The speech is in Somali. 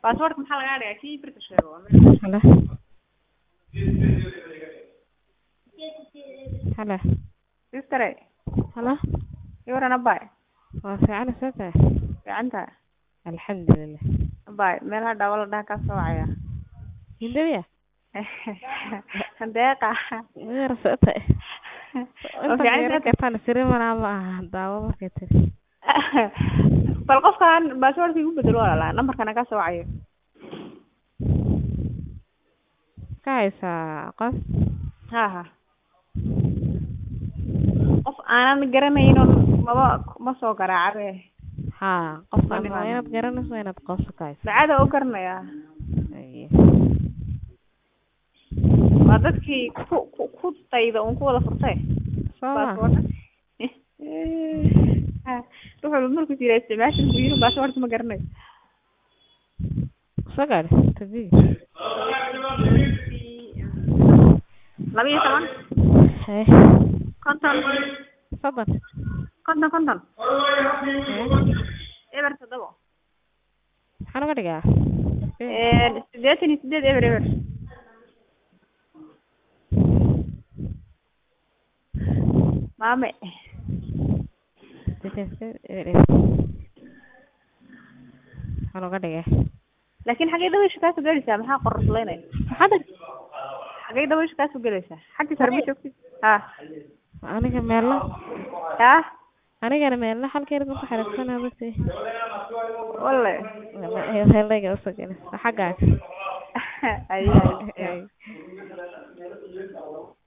baasaboorka maxaa lagaa dhigaa kii british sheego Halo. Halo. sistere Halo. iwaran abay Waa fiican soo tahay. fiican tahay Alxamdulillah. abay meel hadhawa la dhaha kaa soo wacaya Hindiya. deeqa Weer soo tahay. oo fiican tahay Inta siri mana ma aha daawo markay tiri. bal qofkan baasaboorka igu bedelo walaala nambarkana kaa soo wacayo Ka haysaa qof. ha ha qof aanan garanayno maba ma soo garaacabe Ha, qofka Wali waa baan- inaad garanayso waa inaad qof ka haysaa. dacada u garanayaa Aye. waa dadkii ku ku ku dayda un ku wada furtay Soo ma. baasaboorka ha ruux walba markuu jira isticmaasha buu yiri baasaboorka ma garanayo Soo gaadhi. Tabii. laba iyo toban Hey. konton Fadlan. konton konton Hey. eber toddobo Maxaan uga dhigaa? siddeetan iyo sideed eber eber maame Maxaan uga dhigaa? laakiin xaggay dabaysha kaasoo gelaysaa maxaa qorslaynaya Maxaad xaggay dabaysha kaasoo gelaysaa xaggii sare ma joogtid ha aniga meelna ha anigana meelna halkeeda ku xariirsanaa basi walle heelayga usoo gelaysa xaggaaga ay ay